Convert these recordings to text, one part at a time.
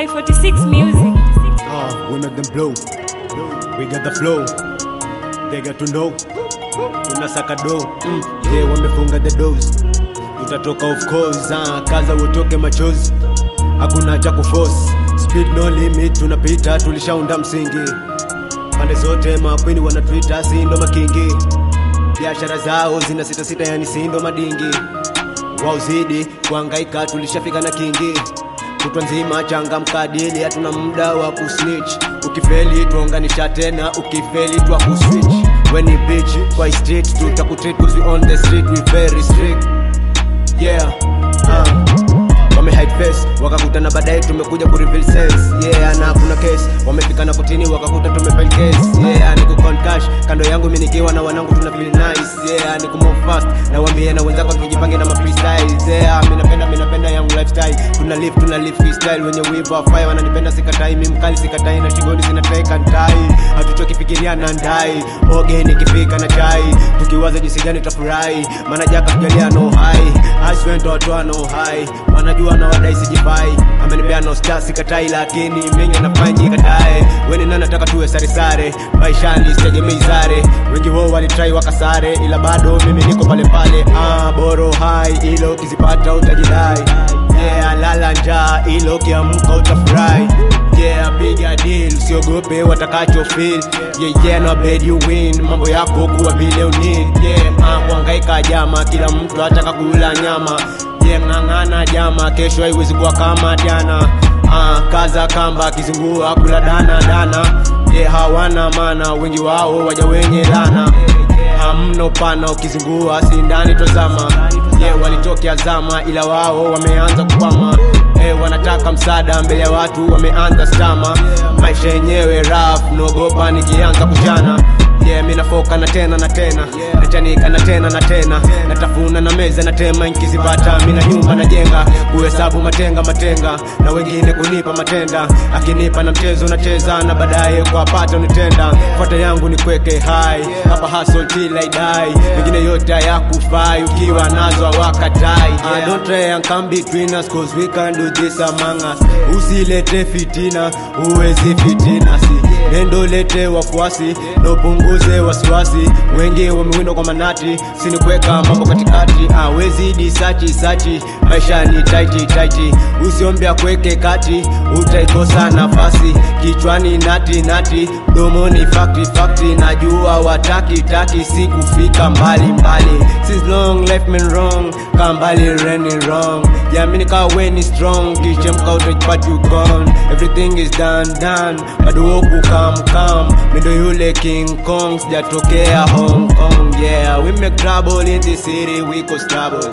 by 46 Music. Uh, we make them blow. We get the flow. They get to know. Tunasaka do. Mm. Yeah, wamefunga the doors. Tutatoka of course. Uh, kaza utoke machozi. Hakuna cha kuforce. Speed no limit. Tunapita tulishaunda msingi. Pande zote makwini wanatuita sindo makingi. Biashara zao zina sita sita, yani sindo madingi. Wao zidi kuhangaika, tulishafika na kingi kutwa nzima changamka dili, hatuna muda wa kusnitch. Ukifeli tuunganisha tena, ukifeli twa kuswitch. When ni bitch kwa street tutakutreat cause we on the street we very strict. Yeah. Uh. Wame hide face wakakutana baadaye tumekuja ku reveal sense yeah na kuna case wamefika na kutini wakakuta tumefile case yeah ni ku count cash kando yangu mimi nikiwa na wanangu tuna feel nice yeah ni ku move fast na waambie na wenzako tujipange na ma freestyle yeah mimi napenda mimi napenda yangu lifestyle tuna live tuna live freestyle wenye wivu wa fire wananipenda sikatai mimi mkali sikatai na shingoni zinateka ndai hatuchoki fikiria na ndai oge nikifika na chai tukiwaza jinsi gani tutafurahi maana jaka kujalia no high aswendo watoa no high wanajua na wadai sijifai amenipea no star sikatai lakini mengi nafanyi katae weni nani nataka tuwe sare sare maishani sitegemei zare wengi wao walitrai wakasare ila bado mimi niko pale pale ah boro hai ilo ukizipata utajidai yeah lala njaa ilo ukiamka utafurahi yeah piga deal usiogope watakacho feel yeah yeah no bed you win mambo yako kuwa vile unid yeah ah kuhangaika jama kila mtu ataka kula nyama yeah ng'ang'ana jama kesho haiwezi kuwa kama jana ah kaza kamba kizingua kula dana dana yeah hawana maana wengi wao waja wenye lana hamno pana ukizingua sindani tozama yeah walitokea zama ila wao wameanza kukwama hey, wanataka msaada mbele ya watu wameanza stama maisha yenyewe raf naogopa nikianza kuchana yeah mi nafoka na tena na tena nachanika na tena na tena natafuna na meza na tema nkizipata mi na nyumba najenga kuhesabu matenga matenga na wengine kunipa matenda akinipa na mchezo nacheza na baadaye kwa pata unitenda fata yangu ni kweke hai hapa hustle till I die wengine yote hayakufai ukiwa nazo hawakatai yeah. don't try and come between us cause we can do this among us usilete fitina uwezi fitina si nendo lete wafuasi nopunguze wasiwasi wengi wamewindwa kwa manati sini kuweka mambo katikati awezi disachi sachi maisha ni taiti taiti usiombea kweke kati utaikosa nafasi kichwani nati nati domoni fakti fakti najua wataki taki si kufika mbali mbali since long left me wrong kambali reni wrong jamini kawa weni strong kichemka utajipati you gone everything is done done bado woku kam kam mindo yule king kong sijatokea hong kong yeah we make trouble in the city we cause trouble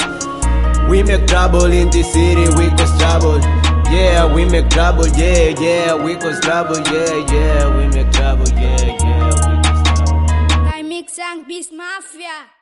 we make trouble in the city we cause trouble yeah we make trouble yeah yeah we cause trouble yeah yeah we make trouble yeah yeah we cause trouble I mix and Beast Mafia.